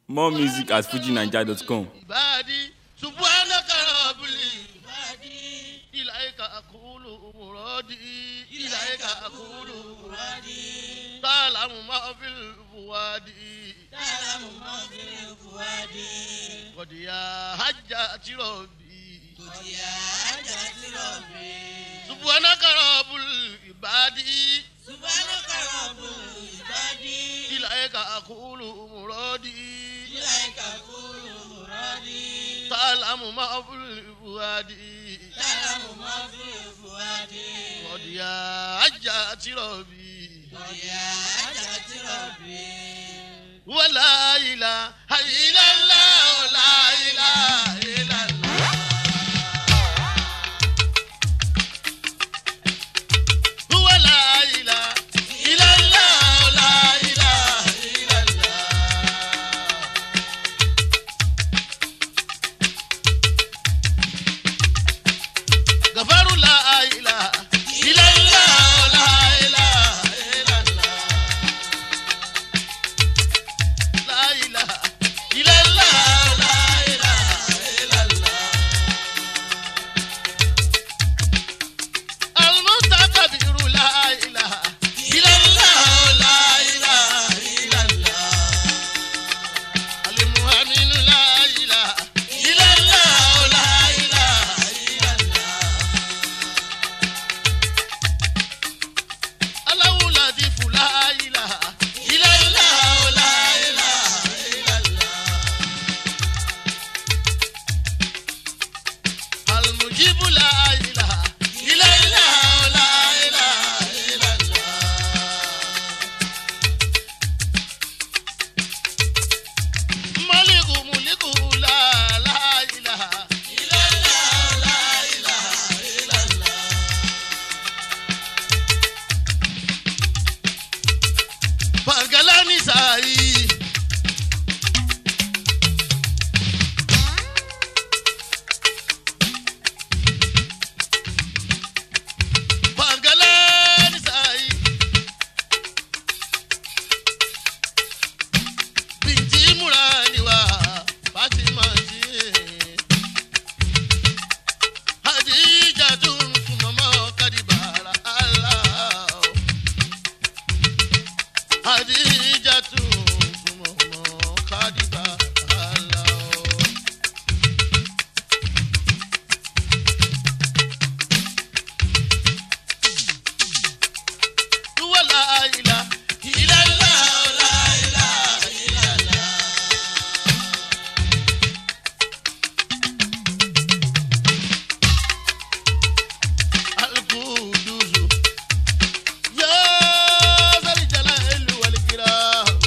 More music at fujinaija.com. عبادي سبحانك رب العبادي إليك أقول مرادي إليك أقول مرادي تعلم ما في الفؤاد تعلم ما في الفؤاد قد يا حجة ربي قد يا حاجة ربي سبحانك رب العبادي سبحانك رب العباد إليك أقول مرادي إليك أقول مرادي تعلم ما في الفؤاد تعلم ما في الفؤاد قد يا حجة ربي قد يا حاجة ربي ولا إله إلا الله لا إله إلا الله ولا إله إلا الله لا إله إلا الله غفر لا إله إلا الله لا إله إلا الله لا إله إلا الله لا إله إلا الله المتكبر لا إله إلا الله لا إله إلا الله المؤمن لا إله إلا الله لا إله إلا الله الله لطيف لا إله إلا الله لا إله إلا الله المجيب لا إله إلا الله لا إله إلا الله ملك ملك لا لا إله إلا الله لا إله إلا الله Pangalani sai. Pangalani sai. Binti murani wa Fatima ji. Hadija tun mama kadibara Allah. Adijatu Sumomo Kadiba Alao. Tuwa la ila ila la la ila ila la. Al-Quduzu يا ذا الجلال والإكرام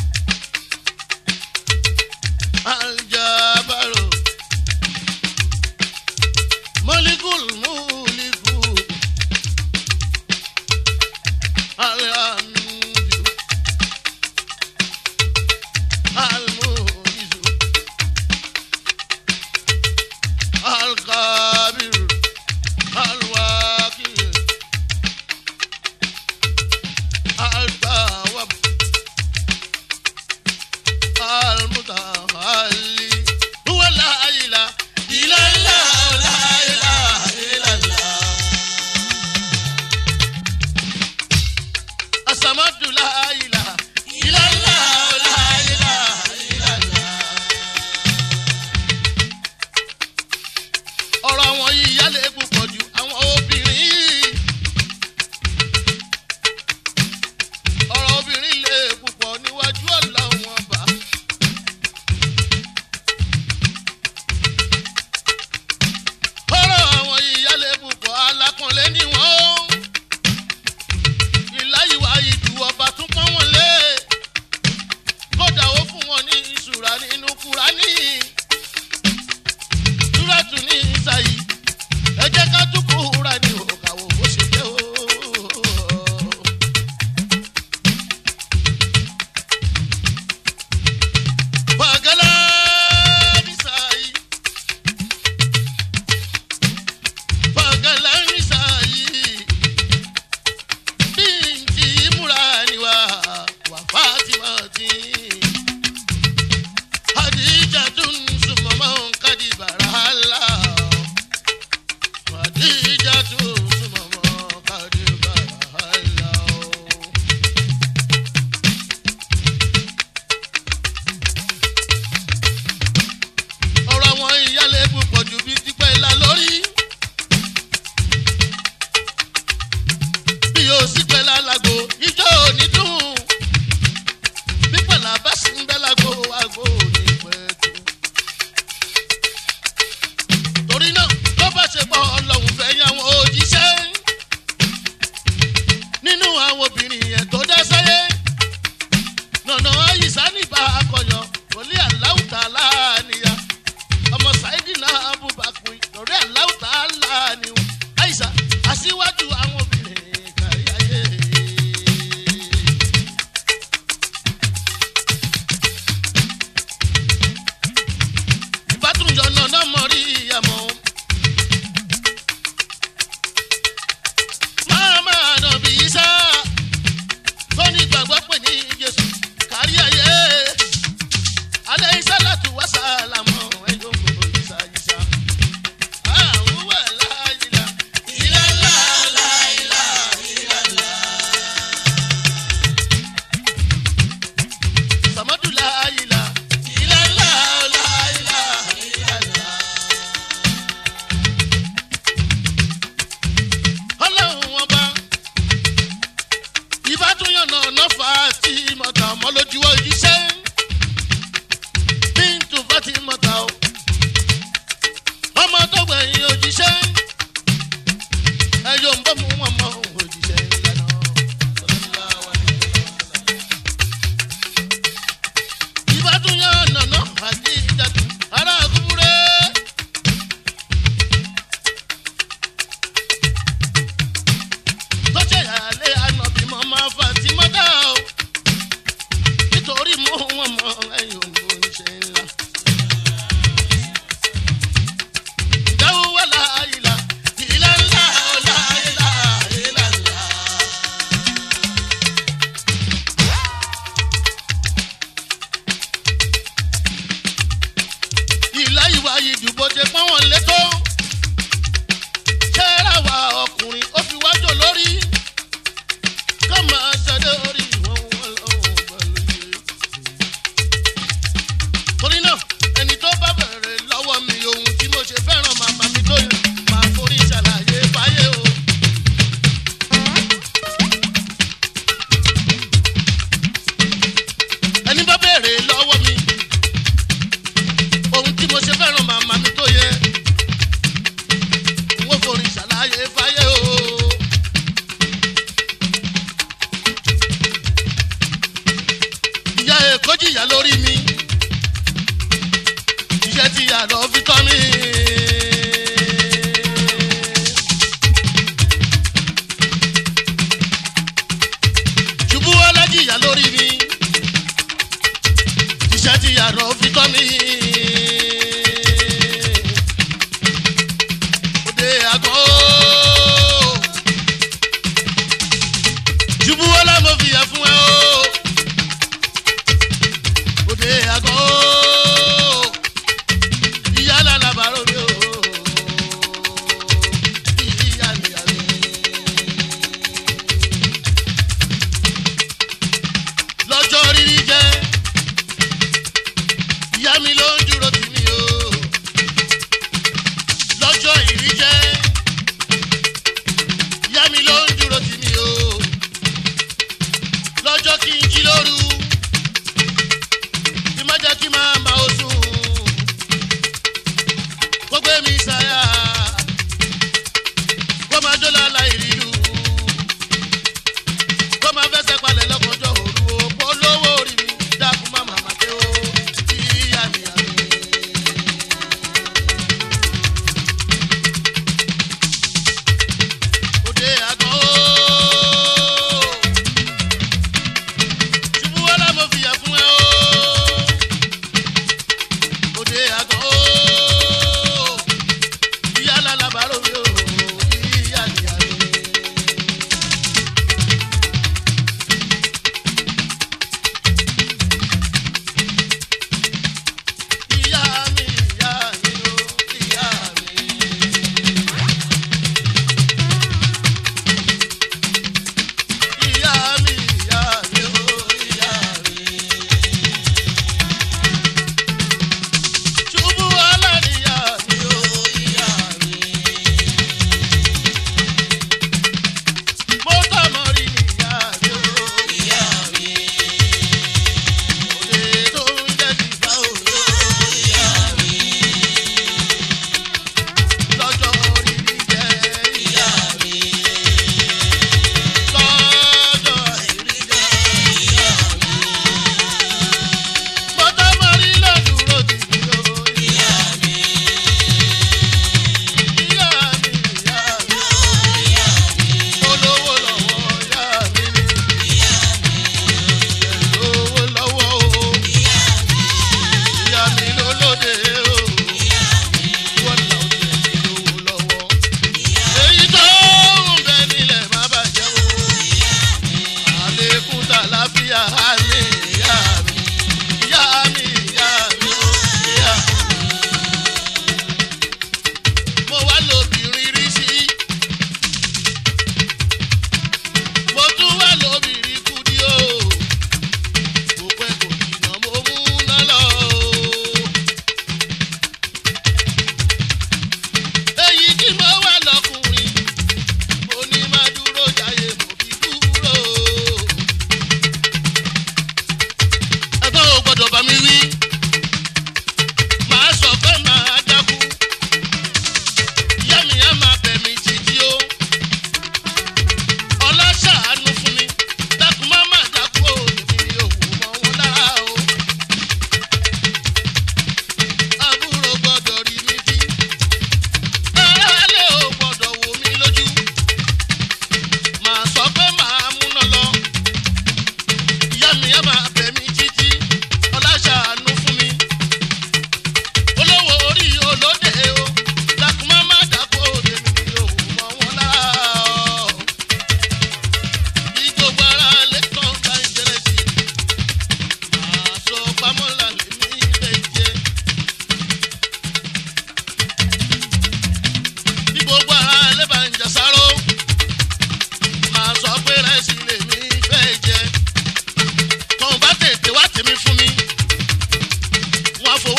الجبار ملك الملك الحمد المعز القابر الواكل التواب المتعالي هو لا إله إلا الله لا إله إلا الله الصمد لا إله إلا الله لا إله إلا الله ọ̀rọ̀ àwọn yìí yálẹ̀ púpọ̀ ju àwọn obìnrin yìí. ọ̀rọ̀ obìnrin lè púpọ̀ níwájú ọlọ́run ọba. ọ̀rọ̀ àwọn ìyálé púpọ̀ alákànlé ni wọ́n. ìláyìwá ìdù ọba tún pọ́n wọn lé. kódà ó fún wọn ní ìṣúra nínú kúránì. túrẹ́tù ní ìsàyí. ẹ jẹ́ ká tún kúránì òkàwò bó ṣe jẹ́ o. Bagala nisai. Bagala nisai. Binti Murani wa wa Fatima ti. ìdù bó ṣe pọ́n wọn létó. kẹ́rà wa ọkùnrin ó fi wájú lórí. ká máa ṣàdé orí wọn wọn lọ́wọ́ pẹ̀lú yìí. torí náà ẹni tó bá bẹ̀rẹ̀ lọ́wọ́ mi ohun tí mo ṣe fẹ́ràn màmá mi tó yẹ máa forí ṣàlàyé fáyé o. ẹni bá bẹ̀rẹ̀ lọ́wọ́ mi ohun tí mo ṣe fẹ́ràn màmá mi tó yẹ n ó forí ṣàlàyé fáyé o. ìyá èkó jìyà lórí mi iṣẹ́ tí ìyá lọ fi tọ́ mi. ṣubú ọlọ́jìyà lórí mi iṣẹ́ tí ìyá lọ fi tọ́ mi. òde àgọ́ ṣubú ọlá mo fìyà fún ẹ o òde àgọ́ ìyá lálàbàrò mi o ìyá nìyá mi. lọ́jọ́ rírí jẹ́ ìyá mi ló ń dúró tì mí o lọ́jọ́ ìrí jẹ́ ìyá mi ló ń dúró tì mí o lọ́jọ́ kí n jí lóru kí má jẹ́ kí máa ma o sùn kó gbé mi sáyà kó máa jó lálá ìrìlú kó máa fẹsẹ̀ palẹ̀ lọ́kànjọ́ òru o kó lówó orí mi dákun má màmá dé o ìyá mi àmì.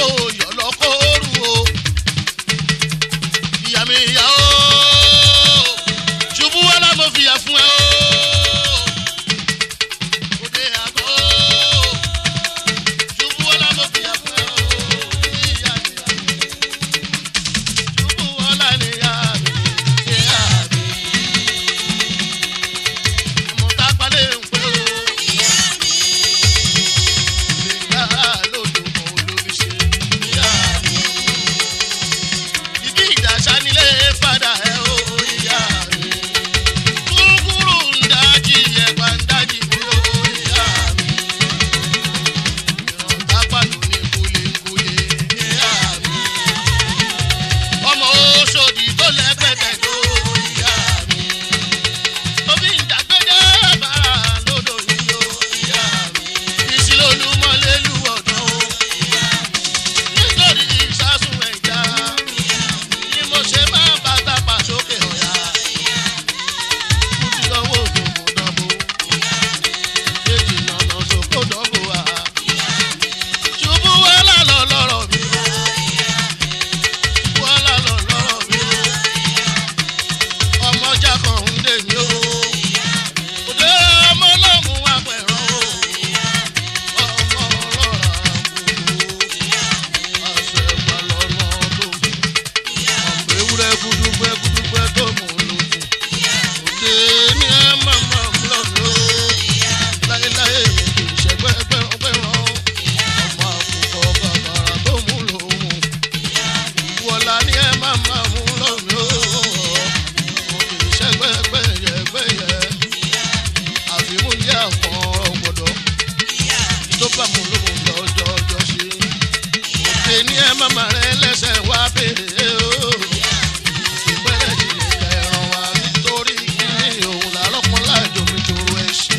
yọ̀ lọ́kọ́rù o ìyá mi ìyá o ṣubú wá lámọ̀ fìyà fún ẹ o òde àgọ́ ṣubú wá lámọ̀ fìyà fún ẹ o ìyá mi ìyá mi ṣubú wá lánìí ìyá mi ìyá mi mo tá palẹ̀ ń pẹ́ o. Ìgbà lódò kan olómi ṣe ìyá mi. Ìdí ìdàṣà nílé padà ẹ̀ o ìyá mi. Kúrúkúrú ń dájí ẹ̀pà ń dájí mi o ìyá mi. Ìrọ̀tá pàlọ́ ní kúlẹ̀kúlẹ̀ ìyá mi. Ọmọ Oṣòdì tó lẹ́gbẹ̀dẹ̀ tó ìyá mi. Omi ìdàgbẹ́dẹ́ bàrà lódò yìí o ìyá mi. Ìṣìlólúmọ́lélú ọ̀dọ́ o. Nítorí ìsásùn ẹ̀já ni mo ṣe máa bá tápà sókè ọ̀yà. Mo ti lọ́wọ́ òdòdó dánbó. Èjì nànà sókò dánbó wa. Ṣubú wàhálà lọ lọ́rọ̀ mi o. Wàhálà lọ lọ́rọ̀ mi o. Ọmọjà kan ń dè mí o. Òde ọmọ náà mú wá pẹ̀rọ o. Ọmọ ọlọ́ra gbogbo. Àṣẹ ìpàlọ́nà tó fi. Ọmọ ewúrẹ́ gúdúgbẹ́ gúdúgbẹ́ tó mú lókun. Òde ní ẹ máa máa mú lọ́nà o. Láyéláyé mi kì í ṣẹgbẹ́ pẹ́rànpẹ́ràn. Ọmọ àkùkọ bàbàrà tó mú lòun. Wọ̀lá ní ẹ máa máa mú lọ́nà o. Mo kì í ṣẹgbẹ́ pẹ́yẹpẹ́yẹ. Àfimúndí àwọn ọ̀gbọ̀dọ̀. Tó bá mú lòun lọ́jọ́ ọjọ́ ṣe. Òde ní ẹ máa máa rẹ lẹ́sẹ̀ wá béèrè o. Ìpẹ́rẹ́ ìdílé kẹràn wá nítorí kíní òun làárọ̀ láàjò mi tòrò ẹ̀ ṣe.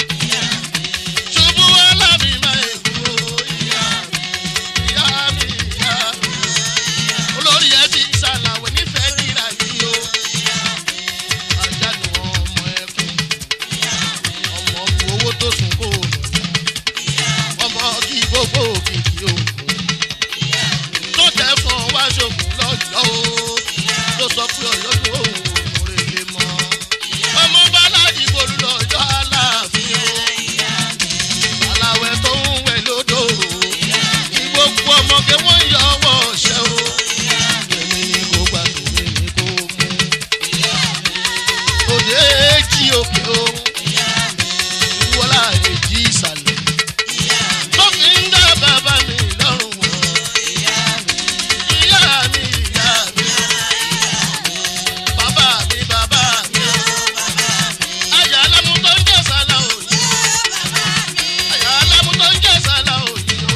Ṣubú wá lábì máa èkó ìyá mi, ìyá mi, ìyá mi. Olórí ẹ ti ṣàlàwé nífẹ̀ẹ́ kíra yìí o. Àjálù ọmọ ẹkùn, ọmọ bu owó tó sùn kó o lọ. Ọmọ kí gbogbo òkìkí òkun tó tẹ fún ọ wá ṣògùn lọ́jọ́ o tó sọ pé ọ̀yọ́ tó òun òun rè lè mọ́ ọmọ bálájì bolú lọ́jọ́ aláàfin o aláwẹ̀ tó ń wẹ̀ lódò o kí gbogbo ọmọge wọ́n yọ ọwọ́ ọ̀ṣẹ́ o èmi ni kò gbà tèmi ni kò mú òde èjì òkè o ìwọlá èjì ìsàlẹ̀ tó fi ń dá bàbá mi lọ́rùn wọ̀ ìyá mi ìyá mi bàbá mi bàbá mi àyà alámú tó ń jẹ́ sálá òyì àyà alámú tó ń jẹ́ sálá òyì o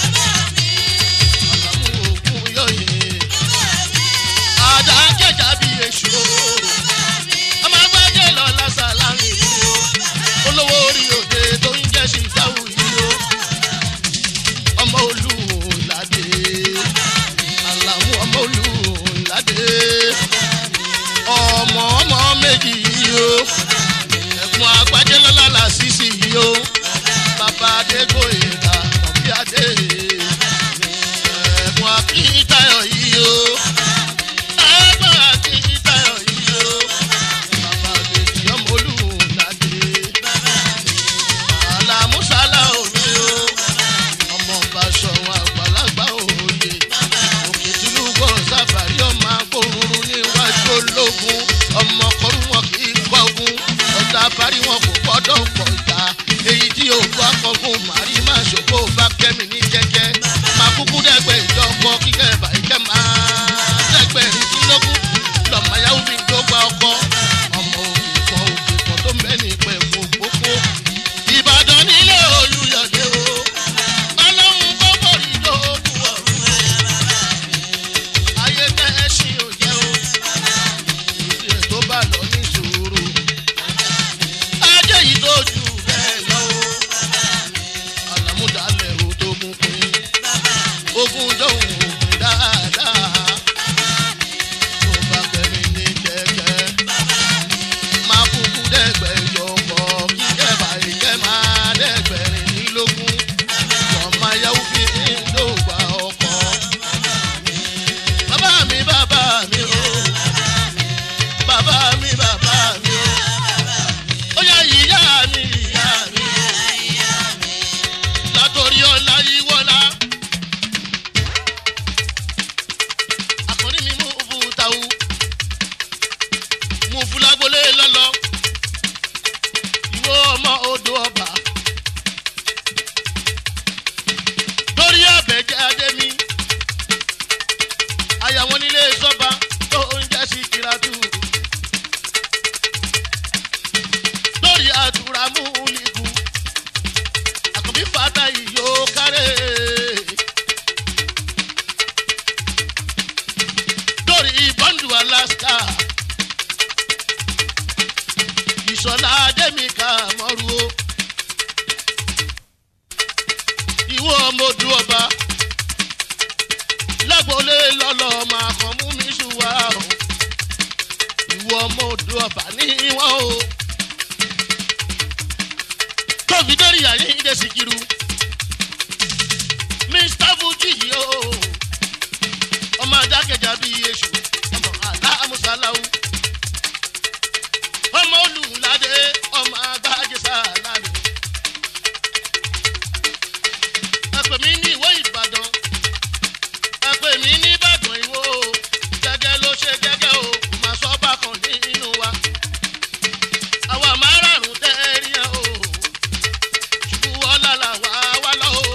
àlámú òkun yọ̀yẹ̀ àdá jẹ̀jà bí èṣù o ọmọ agbájẹ́ lọ lásàlá mi o olówó orí òde tó ń jẹ́ ṣìṣàwù yìí o ọmọ olùlàdé àlàmú ọmọ olùlàdé ọmọ ọmọ méjì yìí o ẹ̀gbọ́n agbájẹ́ lọ́la làṣìṣì yìí o bàbá adégbòyèdà ọ̀bí adé ẹ̀gbọ́n akíntayọ̀ yìí o ẹ̀gbọ́n akíntayọ̀ yìí o bàbá àgbèjì ọmọ olùlàdé àlàmúsálà òní o ọmọ Basọ̀run àgbàlagbà òye òkè tìlúgbọ̀ sábàrí ọmọ agbóruru níwájú ológun ọmọ kọrú wọn kì í kọgun ọ̀tá parí wọn kò gbọ́dọ̀ pọ̀ ìta èyí tí òkú akọgun màrí má ṣòfò bá kẹ́mi ní jẹ́jẹ́ máa kúkú dẹ́gbẹ́ ìjọkọ kíkẹ́ bàíkẹ́ máa dẹ́gbẹ́ ìdínlógún lọ́mọ yahoo fi tó gba ọkọ ọmọ òkè kan òkè kan tó mẹ́ni pẹ̀ fún gbogbo Ìbàdàn nílé Olúyọ̀dé o ọlọ́run kó borí lóògùn ọ̀run ayé tẹ́ ẹ ṣì ò jẹ́ o ìdílé tó bá lọ ní sùúrù ajé yìí tó jù bẹ́ẹ̀ lọ o àlàmúdàlẹ̀ o tó gún pín ogún dóhùn òpin dáadáa tó bá kẹ́mi ní kẹ́kẹ́ máa kúkú dẹ́gbẹ̀jọ pọ̀ kíkẹ́ báyìí kẹ́ máa dẹ́gbẹ̀rin nílógún ọmọ ayáwó fi ń dògbà ọkọ̀ lọ máa kàn mú mi ṣùwà o ìwọ ọmọ odò ọba ní wọn o tóbi dórí àyíǹde síkírù mr fuji yìí o ọmọ adákẹjà bíi èṣù ọmọ aláàmúsálàwù ọmọ olùládé ọmọ agbájẹsà lánàá ẹpẹ mi ní ìwé ìbàdàn ẹpẹ mi ní ìbàdàn ìwò gẹgẹ ló ṣe gẹgẹ o kò máa sọ bákan nínú wa àwa márààrún tẹ́ẹ̀rí ẹ̀ o ṣubú ọ̀la làwa wá lọ o.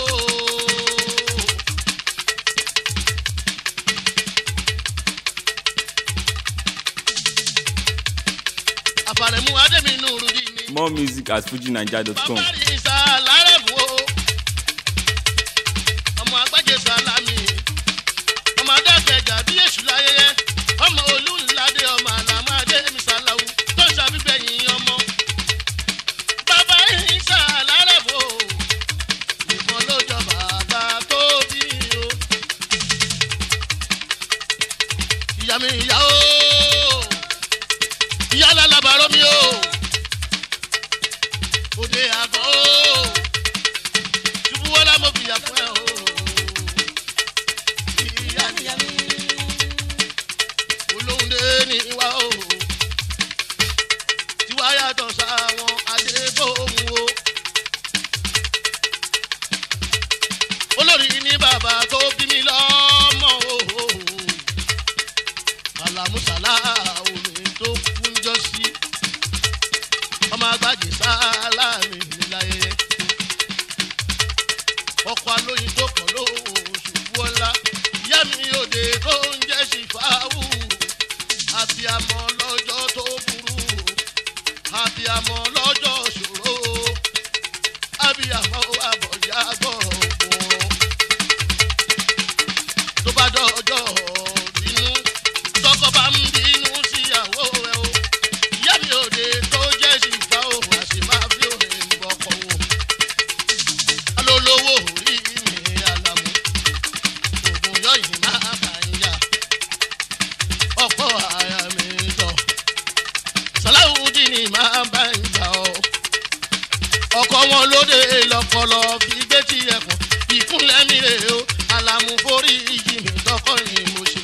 àfàrẹ̀mú adéminú rúdi ni. More music at fujinaija.com. bàbá rí ìsà lárẹ̀mú o. ọmọ agbájé sálámì. ọmọ adákẹ́jà bí èṣù láyẹyẹ. ọmọ olúńládé ọmọ àlàmú adémi sàlàwù tó ń ṣàbígbẹ̀yìn ọmọ. bàbá rí ìsà lárẹ̀mú o. ìbọn ló jọ bàbá tó bí mi o. ìyá mi ìyá o. ìyá lálábàárọ̀ mi o òde àgọ́ o ṣubú wọlé mo fìyà fún ẹ o. ìyá níyà mi olóhùn dé ní wa o tiwa yàtọ̀ sáwọn adébóhùn o. olórí ní bàbá tó bí mi lọ́mọ o. àlàmúsàlà omi tó kún jọ sí ọmọ agbájé sálámì níláyé ọkọ alóyin tó kàn ló ṣubú ọlá ìyá mi òde tó ń jẹ́ ṣìfáwù àbíamọ lọ́jọ́ tó burú àbíamọ lọ́jọ́ ṣòro àbíamọ àbọ̀yá gbọ̀rọ̀ tó bá dọ́jọ́ bínú tọkọ bá ń bínú síyàwó rẹ o ìyá mi òde tó jẹ́ ṣìfà o àṣì máa fi òde ń bọ̀kọ̀ o alólówó orí mi àlàmú ògùn yọ̀yìn máa bá ń yà ọ̀pọ̀ àyà mi tọ̀ sàláwùdí ni máa bá ń jà ọ́ ọkọ̀ wọn lóde lọ́pọ̀lọ́ fi gbé tí ẹ̀kọ́ ìkúnlẹ̀ mi rè o àlàmú forí yìí mi tọkọ ni mo ṣe.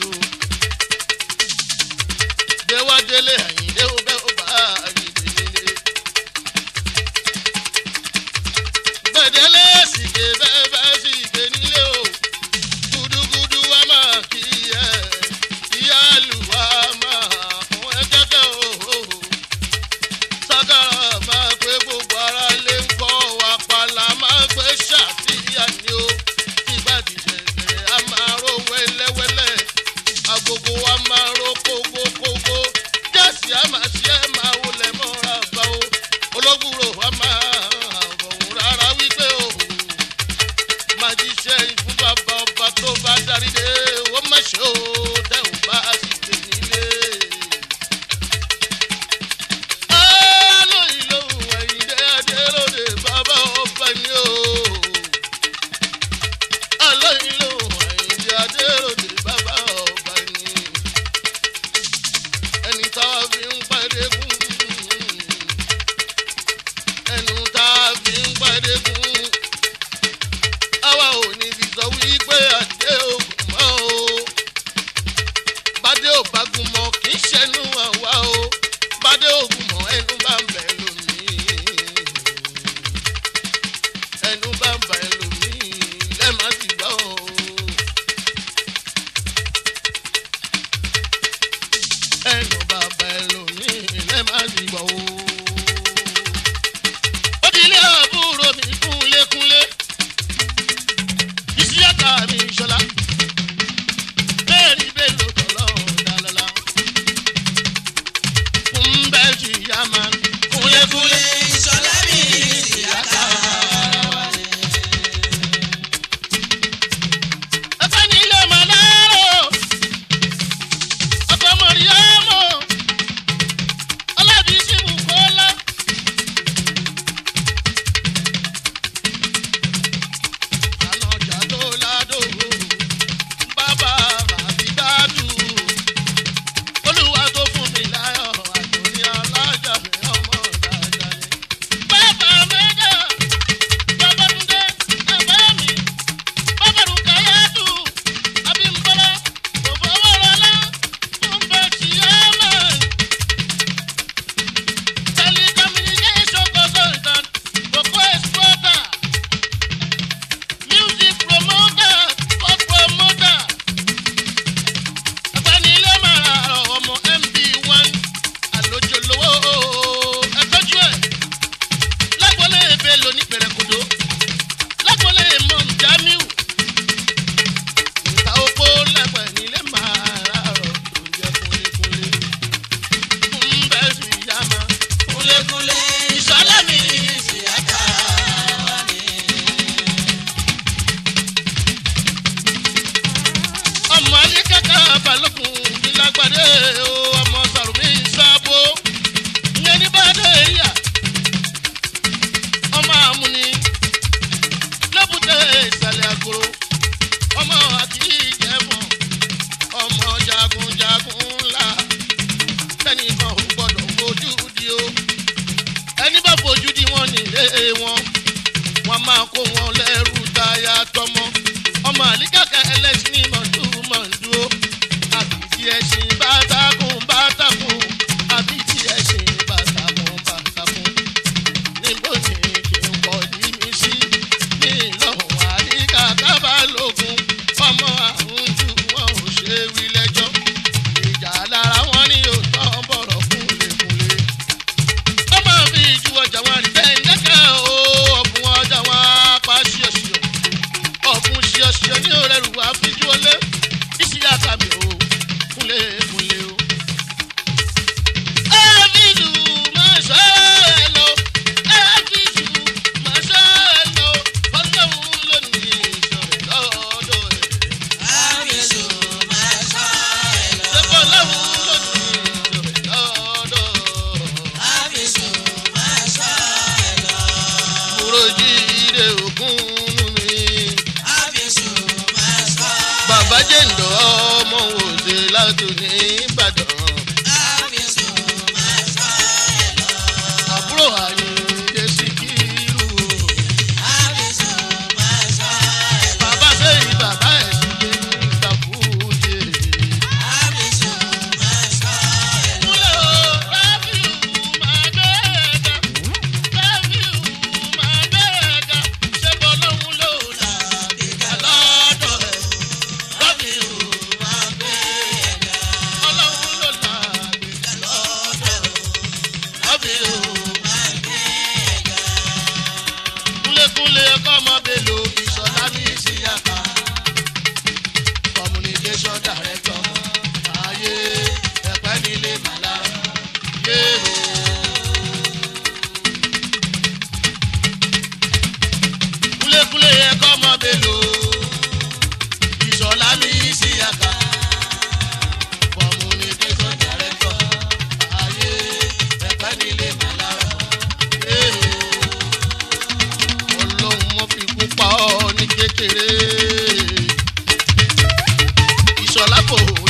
ẹlẹ́sìn ní mọ̀túmọ̀dú àbìtí ẹ̀sìn bàtàkùn bàtàkùn àbìtí ẹ̀sìn bàtàkùn bàtàkùn níbo ni kí n kọ́ ní mi sí ní ìlọ́hùn àríkà kábàlógún ọmọ àrùn jù wọn ò ṣe wí lẹ́jọ́ ìjà lára wọn ni yóò tán bọ̀rọ̀ kúnlẹ̀kúnlẹ̀ ọmọ mi ju ọjà wọn rí bẹ́ẹ̀ lẹ́kẹ̀ o ọ̀bùn ọjà wọn apá ṣíọṣíọ ọ̀bùn ṣíọṣíọ ní òrẹ́rù àfijú ọlé ìṣìyà kàmì o kúnlẹ̀ kúnlẹ̀ o. Ẹ́fíìsù máa ṣọ́ ẹ lọ, ẹ́fíìsù máa ṣọ́ ẹ lọ, ọlọ́run ló ní ìṣọ̀rẹ́ lọ́dọ̀ ẹ̀. Àbísù máa sọ ẹ lọ. Ṣé ọlọ́run ló ní ìṣọ̀rẹ́ lọ́dọ̀ ẹ̀? Àbísù máa sọ ẹ lọ. Kúròjì ire ògún mi. Àbísù máa sọ Bàbá jẹ̀ǹdọ̀ ọmọ òde látò ní Ìbàdàn. Àbísù máa sọ ẹ lọ. Àbúrò Àyìndé Síkírù. Àbísù máa sọ ẹ lọ. Bàbá sẹ́yìn bàbá ẹ̀ sì lé ní ìtàkùjẹ. Àbísù máa sọ ẹ lọ. Kúlẹ̀ o, Rábìù máa gbẹ́ẹ̀gà. Rábìù máa gbẹ́ẹ̀gà. Ṣé bọ́lọ́hún ló là bìkà lọ́dọ̀ ẹ̀? Rábìù máa gbẹ́ẹ̀gà. Ọlọ́hun ló là bìkà lọ́dọ̀ ẹ̀. Rábìù Máa gbé ẹ̀gà. kúlékúlé ẹ̀kọ́ ọmọ bèlò ìṣọ̀lá ní ìṣìyàká. communication director ayé ẹ̀pẹ́ nílé màlá yé o. kúlékúlé ẹ̀kọ́ ọmọ bèlò ìṣọ̀lá ní ìṣìyàká. communication director ayé ẹ̀pẹ́ nílé màlá yé o ọlọ́run mọ́ fi kú pa ọ́ ní kékeré. ìṣọ̀lá kò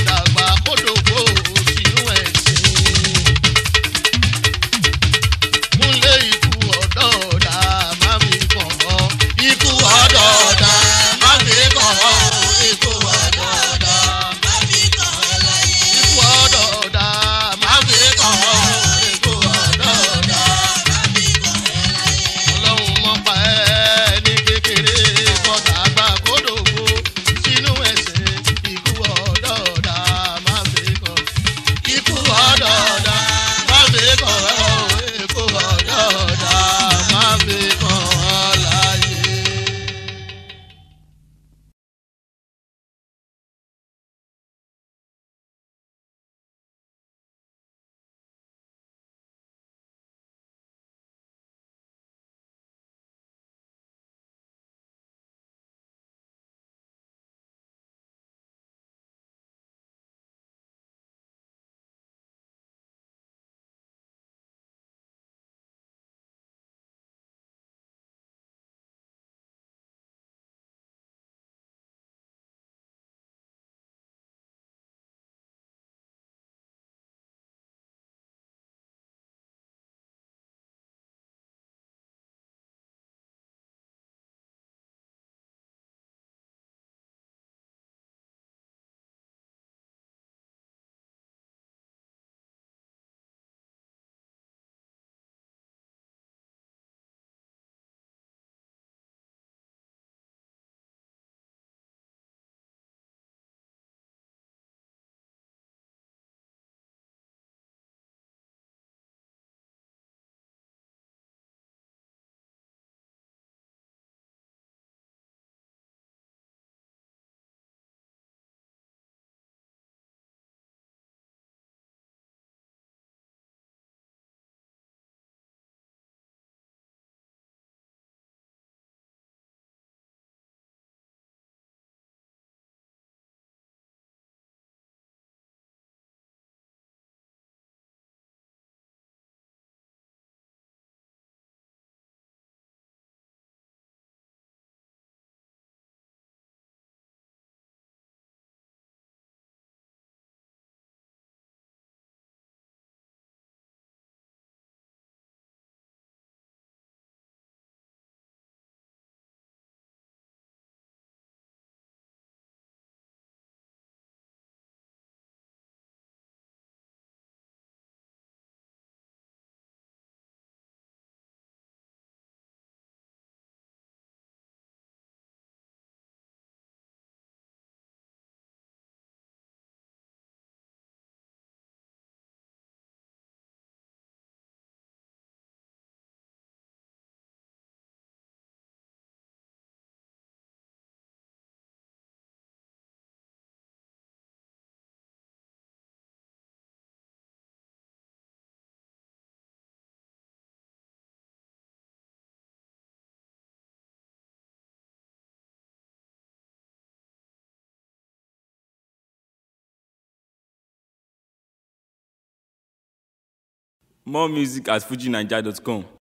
More music at fujinaija.com.